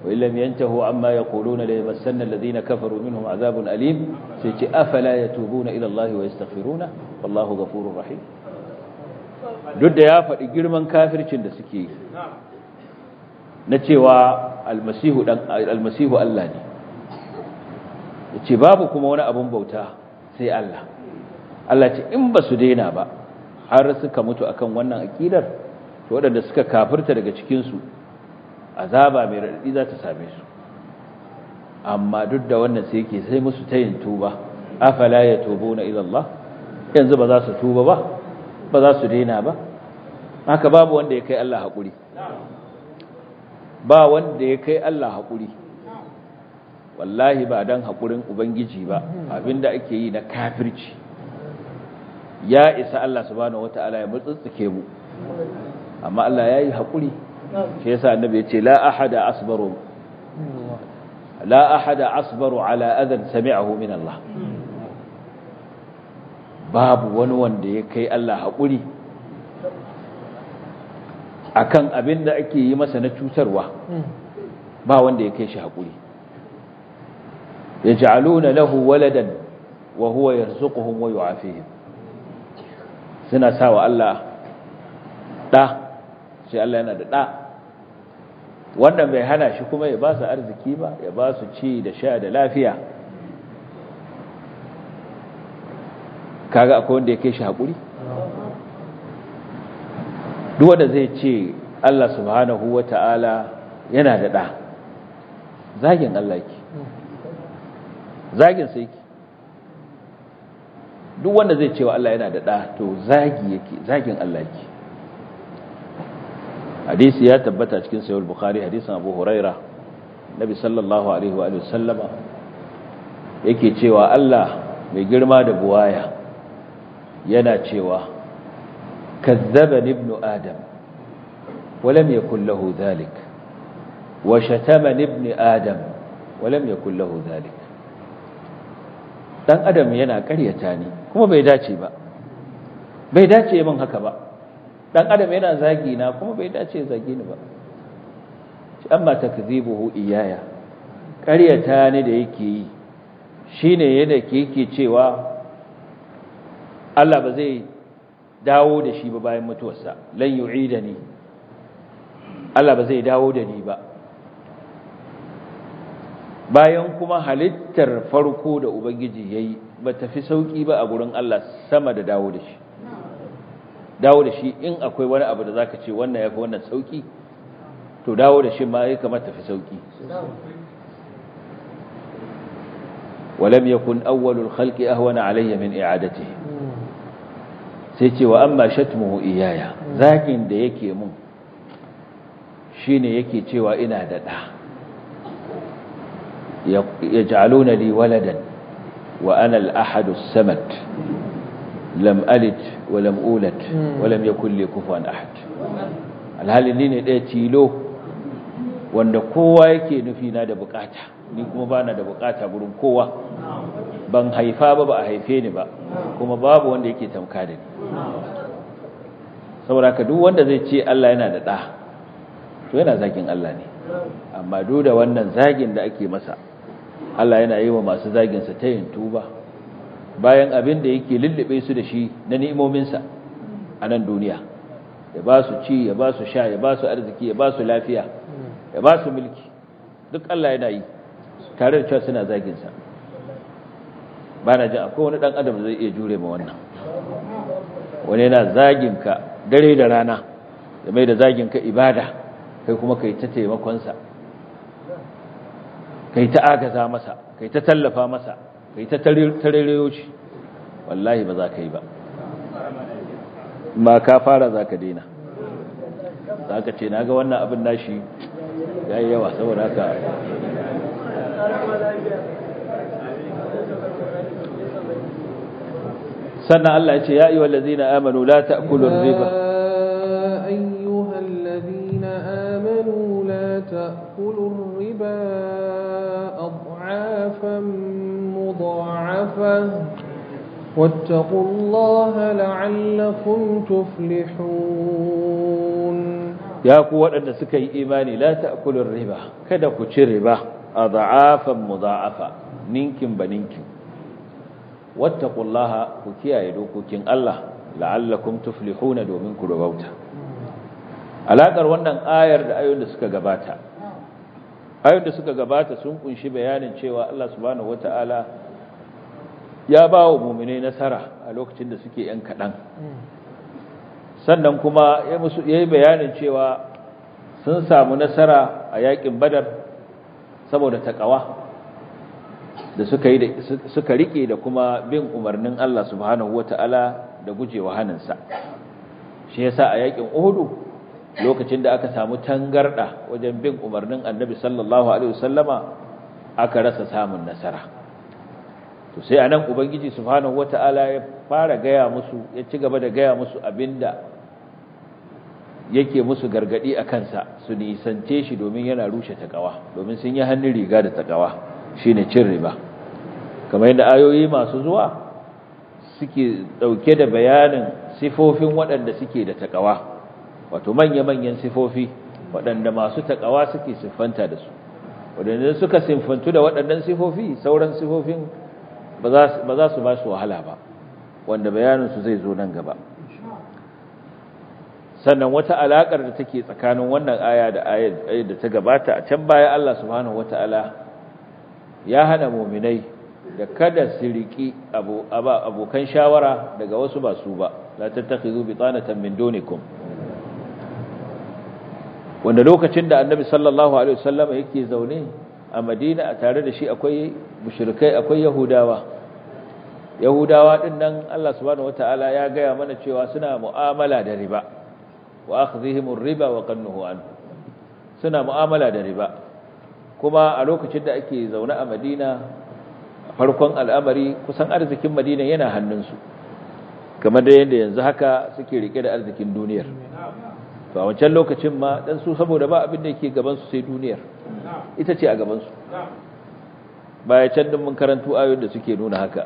Speaker 1: wa illam yantahu amma yaquluna la yamassanna alladhina kafaru minhum azabun alim sai ce afala yatubuna ila Allah wa yastaghfiruna wallahu ghafurur rahim duk da ya faɗi girman kafircin da suke yi na cewa almasihu dan almasihu Allah ne yace babu kuma wani abun bauta sai Allah Allah ce in ba su daina ba har suka mutu akan wannan akidar to waɗanda suka kafirta daga cikin su azaba mai radadi za ta same su amma duk da wannan sai yake sai musu tayin tuba afala yatubuna ila Allah yanzu ba za su tuba ba ba za su daina ba haka babu wanda ya kai Allah haƙuri ba wanda ya kai Allah haƙuri wallahi ba don haƙurin ubangiji ba abinda ake yi na kafirci ya isa Allah subhanahu wata'ala ya mutsutsuke mu amma Allah ya yi haƙuri shi yasa annabi ya ce la ahada asbaru la ahada asbaru ala adan sami'ahu min Allah babu wani wanda ya kai Allah haƙuri akan abin da ake yi masa na cutarwa ba wanda ya kai shi haƙuri ya ja'aluna lahu waladan wa huwa yarzuquhum wa yu'afihim suna sawa Allah ɗa sai Allah yana da ɗa wannan bai hana shi kuma ya ba su arziki ba ya ba su ci da sha da lafiya kaga akwai wanda ya kai shi haƙuri duk wanda zai ce Allah subhanahu wa ta'ala yana da ɗa zagin Allah ki zagin sai ki duk wanda zai cewa Allah yana da ɗa to zagi yake zagin Allah ki hadisi ya tabbata cikin sayar bukhari hadisin abu huraira nabi sallallahu alaihi wa sallama yake cewa Allah mai girma da buwaya yana cewa كذبني ابن آدم ولم يكن له ذلك وشتمني ابن آدم ولم يكن له ذلك dan adam yana ƙaryata ni kuma bai dace ba bai dace min haka ba dan adam yana zagi na kuma bai dace zagi ni ba amma takzibuhu iyaya ƙaryata ni da yake yi shine yadda ke yake cewa Allah ba zai dawo da shi ba bayan mutuwarsa lan yu'idani Allah ba zai dawo da ni ba bayan kuma halittar farko da ubangiji yayi ba tafi sauki ba a gurin Allah sama da dawo da shi dawo da shi in akwai wani abu da zaka ce wannan yafi wannan sauki to dawo da shi ma yake kamar tafi sauki ولم يكن أول الخلق أهون علي من إعادته sai ce wa amma shatmuhu iyaya zakin da yake mun shine yake cewa ina da da yaj'aluna li waladan wa ana al-ahad as-samad lam alid wa lam ulad wa lam yakul li kufuwan ahad alhali ni ne ɗaya tilo wanda kowa yake nufi na da bukata ni kuma bana da bukata gurin kowa ban haifa ba ba a haife ni ba kuma babu wanda yake tamka da ni saboda ka duk wanda zai ce Allah yana da ɗa to yana zagin Allah ne amma duk da wannan zagin da ake masa Allah yana yi wa masu zaginsa ta yin tuba bayan abin da yake lullube su da shi na ni'imominsa a nan duniya ya ba su ci ya ba su sha ya ba su arziki ya ba su lafiya ya ba su mulki duk Allah yana yi tare da cewa suna zaginsa ba na jin akwai wani ɗan adam zai iya jure ma wannan wani yana zaginka dare da rana da mai da zaginka ibada kai kuma kai ta taimakonsa kai ta agaza masa kai ta tallafa masa kai ta tarairayo shi wallahi ba za ka yi ba ma ka fara za ka daina za ka ce na ga wannan abin nashi ya yi yawa saboda haka sannan Allah ya ce ya ayyuhal ladzina amanu la ta'kulu riba
Speaker 2: ayyuhal ladzina amanu la ta'kulu riba ad'afan mudha'afa واتقوا الله لعلكم تفلحون
Speaker 1: ya ku waɗanda suka yi imani la ta'kulur riba kada ku ci riba adha'afan mudha'afa ninkin ba ninkin wattaqullaha ku kiyaye dokokin Allah la'allakum tuflihuna domin ku rabauta alakar wannan ayar da ayoyin da suka gabata ayoyin da suka gabata sun kunshi bayanin cewa Allah subhanahu wata'ala ya ba wa mu'minai nasara a lokacin da suke yan kadan sannan kuma ya musu yayi bayanin cewa sun samu nasara a yakin badar saboda takawa da suka yi suka rike da kuma bin umarnin Allah subhanahu wata'ala da gujewa haninsa shi yasa a yakin Uhud lokacin da aka samu tangarda wajen bin umarnin Annabi sallallahu alaihi wasallama aka rasa samun nasara to sai anan ubangiji subhanahu wata'ala ya fara gaya musu ya ci gaba da gaya musu abinda yake musu gargadi a kansa su nisance shi domin yana rushe takawa domin sun yi hannun riga da takawa shine cin riba kamar yadda ayoyi masu zuwa suke dauke da bayanin sifofin waɗanda suke da takawa wato manya-manyan sifofi waɗanda masu takawa suke siffanta da su waɗanda suka siffantu da waɗannan sifofi sauran sifofin ba za su ba su wahala ba wanda bayaninsu zai zo nan gaba sannan wata alaƙar da take tsakanin wannan aya da ayar da ta gabata a can baya Allah subhanahu wata'ala ya hana muminai da kada su riki abokan shawara daga wasu ba su ba la tattakhidhu bitanatan min dunikum wanda lokacin da annabi sallallahu alaihi wasallam yake zaune a Madina a tare da shi akwai mushrikai akwai yahudawa yahudawa din nan Allah subhanahu wataala ya gaya mana cewa suna mu'amala da riba wa akhdhihim ar-riba wa qannuhu an suna mu'amala da riba kuma a lokacin da ake zaune a Madina farkon al'amari kusan arzikin Madina yana hannunsu kamar da yadda yanzu haka suke rike da arzikin duniyar to a wancan lokacin ma dan su saboda ba abin da yake gaban su sai duniyar ita ce a gaban su baya can din mun karantu ayoyin da suke nuna haka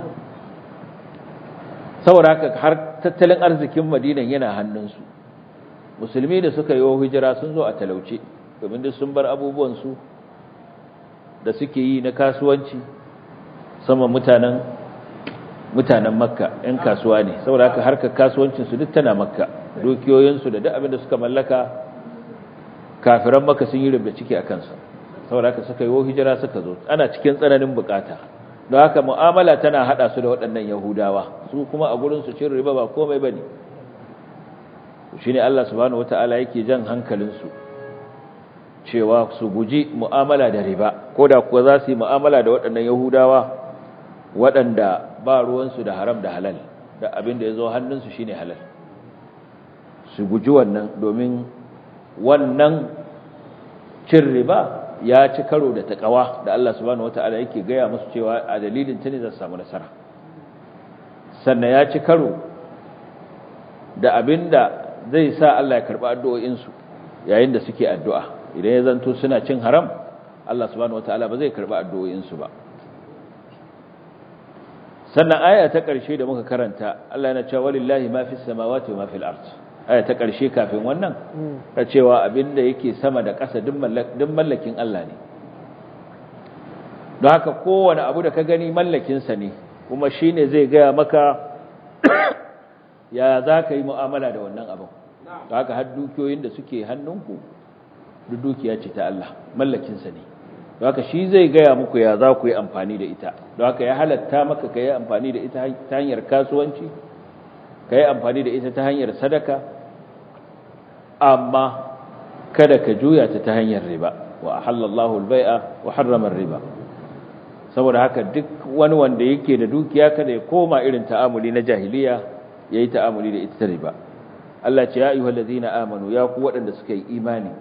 Speaker 1: saboda haka har tattalin arzikin Madina yana hannunsu musulmi da suka yi hijira sun zo a talauce domin duk sun bar abubuwan su da suke yi na kasuwanci sama mutanen mutanen makka ‘yan kasuwa ne saboda haka harkar kasuwancinsu duk tana makka dukiyoyinsu da duk abin da suka mallaka kafiran makka sun yi rubda ciki a kansa saboda haka suka yi hijira suka zo ana cikin tsananin bukata don haka mu'amala tana hada su da waɗannan yahudawa su kuma a gurin su cin riba ba komai ba ne shi ne allah subhanahu wata'ala yake jan hankalinsu cewa su guji mu'amala da riba ko da kuwa za su yi mu'amala da waɗannan yahudawa waɗanda ba ruwansu da haram da halal da abin da ya zo hannunsu shine halal su guji wannan domin wannan cin riba ya ci karo da taƙawa da Allah subhanahu wata'ala yake gaya musu cewa a dalilin ta ne za su samu nasara sannan ya ci karo da abin da zai sa Allah ya karɓi addu'o'insu yayin da suke addu'a idan ya zanto suna cin haram Allah subhanahu wata'ala ba zai karɓi addu'o'insu ba sannan aya ta ƙarshe da muka karanta Allah yana cewa walillahi ma fis samawati wa ma fil ard aya ta ƙarshe kafin wannan ta cewa abinda yake sama da ƙasa duk mallakin Allah ne don haka kowane abu da ka gani mallakin sa ne kuma shine zai gaya maka ya za ka yi mu'amala da wannan abin don haka har dukiyoyin da suke hannunku duk dukiya ce ta Allah mallakin sa ne don haka shi zai gaya muku ya za ku yi amfani da ita don haka ya halatta maka ka yi amfani da ita ta hanyar kasuwanci ka yi amfani da ita ta hanyar sadaka amma kada ka juya ta ta hanyar riba wa halallahu albai'a wa harrama riba saboda haka duk wani wanda yake da dukiya kada ya koma irin ta'amuli na jahiliya yayi ta'amuli da ita ta riba Allah ce ya ayyuhallazina amanu ya ku waɗanda suka yi imani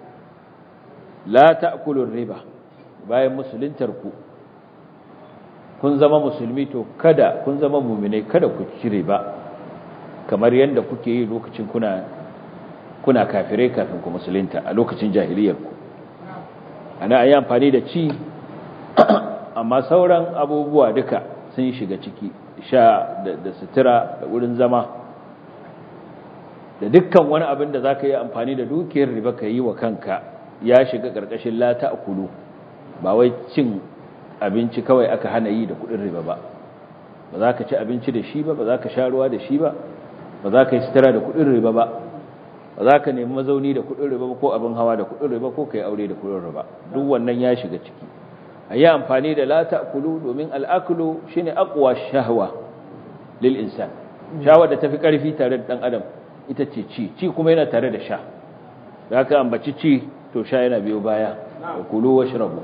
Speaker 1: la ta'kulur riba bayan musuluntar ku kun zama musulmi to kada kun zama muminai kada ku cire ba kamar yadda kuke yi lokacin kuna kuna kafirai kafin ku musulunta a lokacin jahiliyar ku ana ayi amfani da ci amma sauran abubuwa duka sun shiga ciki sha da, da sutura da wurin zama da dukkan wani abin da zaka yi amfani da dukiyar riba ka yi wa kanka ya shiga karkashin la ta'kulu ba wai cin abinci kawai aka hana yi da kudin riba ba ba za ka ci abinci da shi ba ba za ka sha ruwa da shi ba ba za ka yi sutura da kudin riba ba ba za ka nemi mazauni da kudin riba ko abin hawa da kudin riba ko ka yi aure da kudin riba duk wannan ya shiga ciki a yi amfani da la ta'kulu domin al'akulu shine aqwa shahwa lil insan shawar da tafi karfi tare da dan adam ita ce ci ci kuma yana tare da sha da ka ambaci ci to sha yana biyo baya kulu washrabu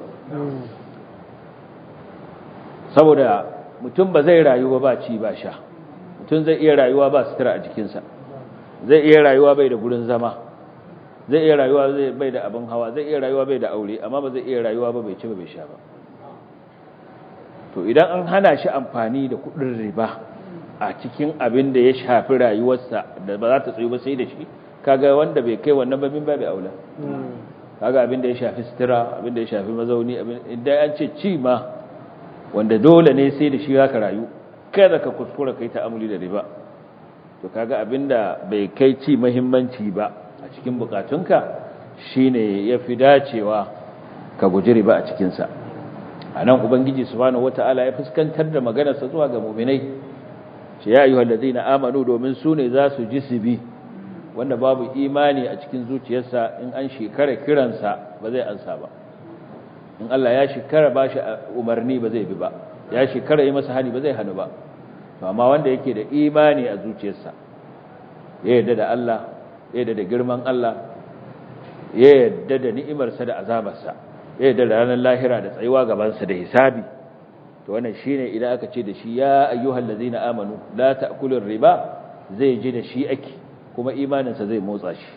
Speaker 1: saboda mutum ba zai rayuwa ba ci ba sha mutum zai iya rayuwa ba sutura a jikinsa zai iya rayuwa bai da gurin zama zai iya rayuwa bai da abin hawa zai iya rayuwa bai da aure amma ba zai iya rayuwa ba bai ci ba bai sha ba to idan an hana shi amfani da kudin riba a cikin abin da ya shafi rayuwarsa da ba za ta tsayu ba sai da shi kaga wanda bai kai wannan babin ba bai aula kaga abin da ya shafi sutura abin da ya shafi mazauni abin idan an ce ci ma wanda dole ne sai da shi zaka rayu kada ka kuskura kai ta'amuli da riba to kaga abin da bai kai ci muhimmanci ba a cikin bukatunka shine yafi dacewa ka guji riba a cikin sa anan ubangiji subhanahu wataala ya fuskantar da maganarsa zuwa ga mu'minai ce ya ayyuhal ladina amanu domin su ne za su ji su bi wanda babu imani a cikin zuciyarsa in an shekara kiransa ba zai ansa ba in Allah ya shekara ba shi umarni ba zai bi ba ya shekara yi masa hani ba zai hannu ba to amma wanda yake da imani a zuciyarsa ya yarda da Allah ya yarda da girman Allah ya yarda da ni'imarsa da azabarsa ya yarda da ranar lahira da tsayuwa gabansa da hisabi to wannan shine idan aka ce da shi ya ayyuhal ladzina amanu la ta'kulur riba zai ji da shi ake kuma imaninsa zai motsa shi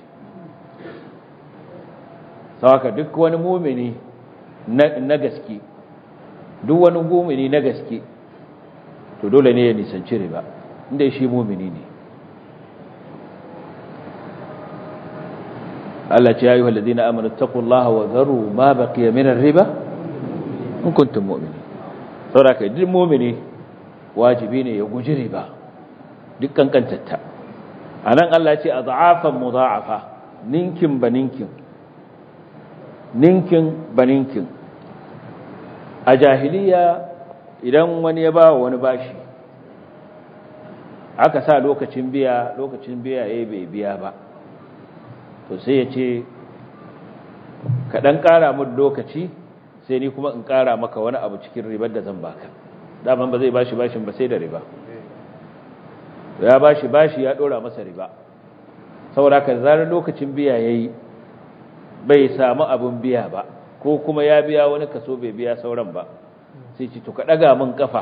Speaker 1: sawaka duk wani mumini na gaske duk wani mumini na gaske to dole ne ya nisanci riba inda shi mumini ne Allah ce ya ayyuhal ladzina amanu taqullaha wa dharu ma baqiya min ar-riba in kuntum mu'minin saboda kai duk mumini wajibi ne ya guji riba duk kankantatta anan Allah ya ce adhafan mudha'afa ninkin baninkin ninkin baninkin a jahiliya idan wani ya bawa wani bashi aka sa lokacin biya lokacin biya yayi bai biya ba to sai ya ce ka dan kara mun lokaci sai ni kuma in ƙara maka wani abu cikin ribar da zan baka daman ba zai bashi bashin ba sai da riba ya bashi bashi ya ɗora masa riba saboda ka zarar lokacin biya ya yi bai samu abin biya ba ko kuma ya biya wani kaso bai biya sauran ba sai ci to ka ɗaga min kafa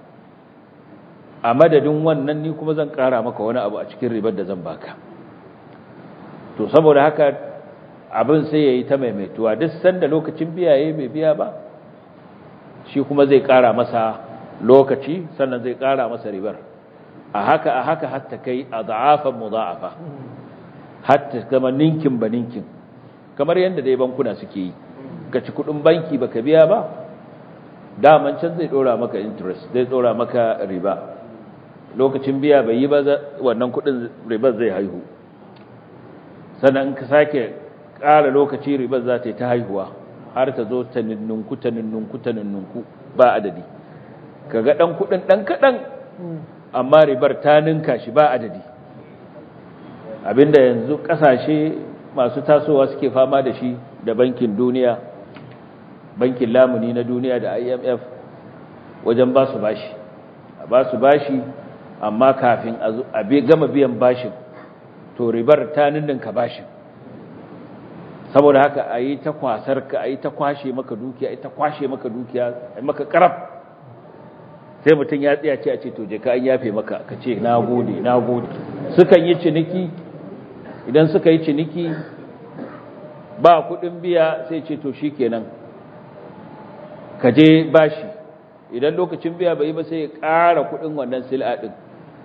Speaker 1: a madadin wannan ni kuma zan ƙara maka wani abu a cikin ribar da zan baka to saboda haka abin sai ya yi ta maimaituwa duk sanda lokacin biya ya bai biya ba shi kuma zai kara masa lokaci sannan zai kara masa ribar a haka a haka hatta kai a za'afan muza'afa hatta kama ninkin ba ninkin kamar yadda dai bankuna suke yi ka ci kudin banki baka biya ba daman can zai dora maka interest zai dora maka riba lokacin biya bai yi ba wannan kudin ribar zai haihu sannan ka sake ƙara lokaci ribar za ta yi ta haihuwa har ta zo ta ninnunku ta ninnunku ta ninnunku ba adadi kaga ɗan kuɗin ɗan kaɗan amma ribar ta ninka shi ba adadi abinda yanzu ƙasashe masu tasowa suke fama da shi da bankin duniya bankin lamuni na duniya da imf wajen ba su bashi a ba su bashi amma kafin a gama biyan bashin to ribar ta ninninka bashin saboda haka a yi ta kwasar ka a yi ta kwashe maka dukiya a yi ta kwashe maka dukiya a yi maka karab sai mutum ya tsaya ce a ce to je ka an yafe maka ka ce na gode na gode sukan yi ciniki idan suka yi ciniki ba kudin biya sai ce to shi kenan ka je bashi idan lokacin biya bai yi ba sai ya ƙara kudin wannan sil'a ɗin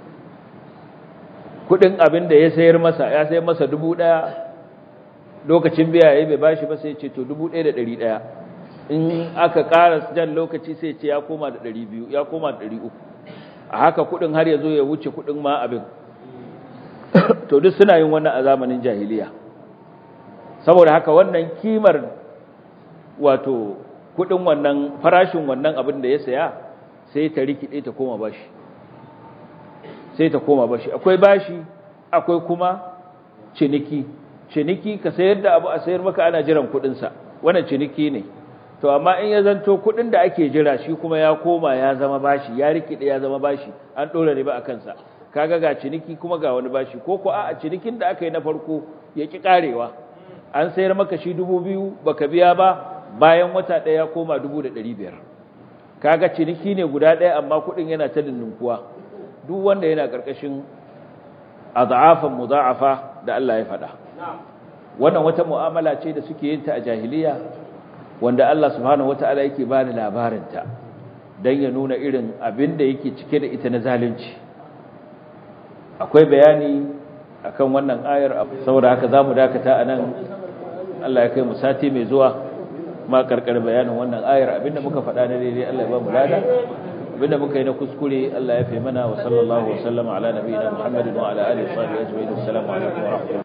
Speaker 1: kudin abin da ya sayar masa ya sayar masa dubu ɗaya lokacin biya ya bai bashi ba sai ce to dubu ɗaya da ɗari ɗaya in aka ƙara jan lokaci sai ce ya koma da ɗari biyu ya koma da ɗari uku a haka kudin har ya zo ya wuce kudin ma abin to duk suna yin wannan a zamanin jahiliya saboda haka wannan kimar wato kudin wannan farashin wannan abin da ya saya sai ta rikide ta koma bashi sai ta koma bashi akwai bashi akwai kuma ciniki ciniki ka sayar da abu a sayar maka ana jiran kudin sa wannan ciniki ne to amma in ya zanto kudin da ake jira shi kuma ya koma ya zama bashi ya rikide ya zama bashi an dora riba a kansa kaga ga ciniki kuma ga wani bashi ko ko a cinikin da aka yi na farko ya ki karewa an sayar maka shi dubu biyu baka biya ba bayan wata ɗaya koma dubu da ɗari biyar kaga ciniki ne guda ɗaya amma kuɗin yana ta ninkuwa duk wanda yana ƙarƙashin azafan muza'afa da Allah ya faɗa wannan wata mu'amala ce da suke yin ta a jahiliya wanda Allah subhanahu wata'ala yake ba da labarinta don ya nuna irin abin da yake cike da ita na zalunci akwai bayani akan wannan ayar saboda haka zamu dakata anan Allah ya kai mu sati mai zuwa ma karkar bayanin wannan ayar abinda muka faɗa na daidai Allah ya ba mu lada abinda muka yi na kuskure Allah ya fi mana wa sallallahu wa sallama ala nabiyina Muhammadin wa ala alihi wa sahbihi ajma'in assalamu alaikum wa rahmatullahi